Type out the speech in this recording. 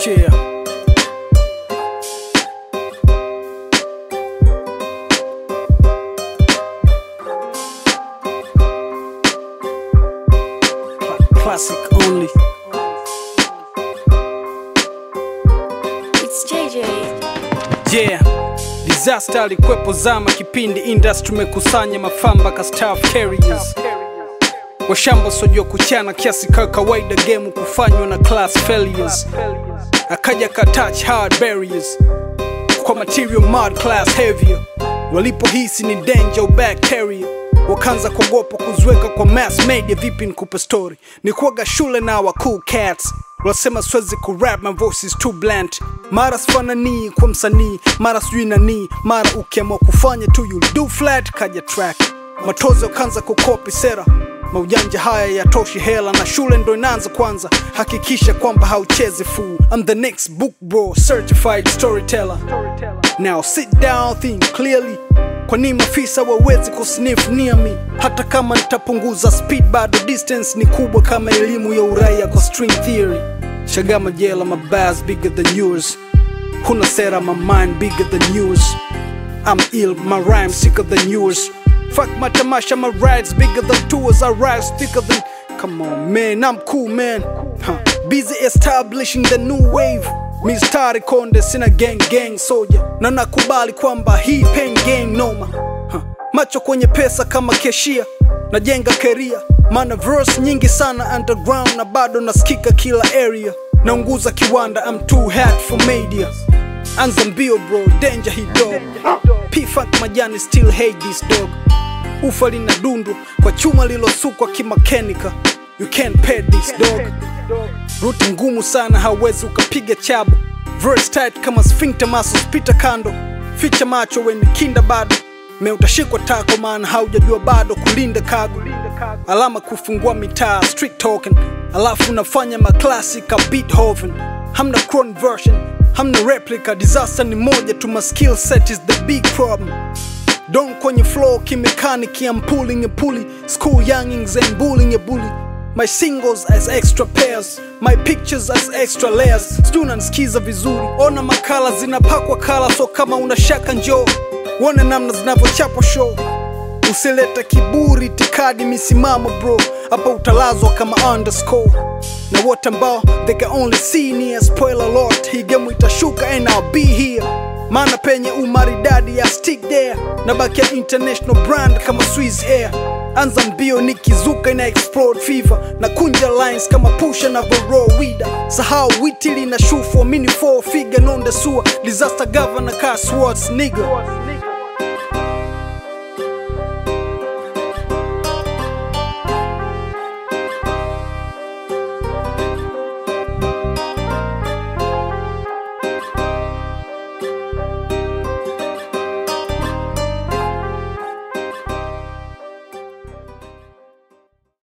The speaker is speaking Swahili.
Yeah. Cla- Classic only. It's JJ. Yeah. Disaster alikwepo zama kipindi industry mekusanya mafamba ka staff carriers washamba sojua kuchana kiasi ka kawaida game kufanywa na class failures akaja ka touch hard barriers kwa material mud class heavier walipohisi ni danger bacteria wakaanza kuogopa kuziweka kwa mass media vipi nikupe story ni kuaga shule na wa cool cats wasema siwezi kurap my voice is too blunt mara sifananii kwa msanii mara sijui nanii mara ukiamua kufanya tu you do flat kaja track matozo kaanza kukopi sera maujanja haya yatoshi hela na shule ndo inaanza kwanza hakikisha kwamba hauchezi fool I'm the next book bro certified storyteller now sit down think clearly kwa nini maafisa wawezi kusniff near me hata kama nitapunguza speed bado distance ni kubwa kama elimu ya uraia kwa string theory shagama jela my bars bigger than yours huna sera my mind bigger than yours I'm ill, my rhymes sicker than yours. Fuck my tamasha, my rides bigger than tours. I rise thicker than. Come on, man, I'm cool, man. Huh. Busy establishing the new wave. Mistari konde sina gang gang soldier na nakubali kwamba hii pen gang noma huh. macho kwenye pesa kama keshia najenga keria maana verse nyingi sana underground na bado nasikika kila area naunguza kiwanda I'm too hot for media anza mbio bro danger hii dog p-funk majani still hate this dog ufa lina dundu kwa chuma lilosukwa kimakanika you can't pay this dog ruti ngumu sana hawezi ukapiga chabu verse tight kama sphincter muscles pita kando ficha macho weni kinda bado me utashikwa tako maana haujajua bado kulinda kago alama kufungua mitaa street talking alafu unafanya maklasi ka beethoven hamna cron version hamna replica disaster ni moja tu my skill set is the big problem Don kwenye flow kimechanic I'm pulling a pulley School youngings and bullying a bully My singles as extra pairs My pictures as extra layers Sijui unanisikiza vizuri Ona makala zinapakwa kala So kama una shaka njoo Uone namna zinavyochapwa show Usilete kiburi tikadi misimamo bro Hapa utalazwa kama underscore Na wote ambao they can only see me as spoiler alert Hii game itashuka and I'll be here maana penye umaridadi ya stick there na baki ya international brand kama Swiss Air anza mbio nikizuka ina explode fever na kunja lines kama pusha na voro wida sahau witili na shufu mini four figure non the sewer disaster governor car swords nigga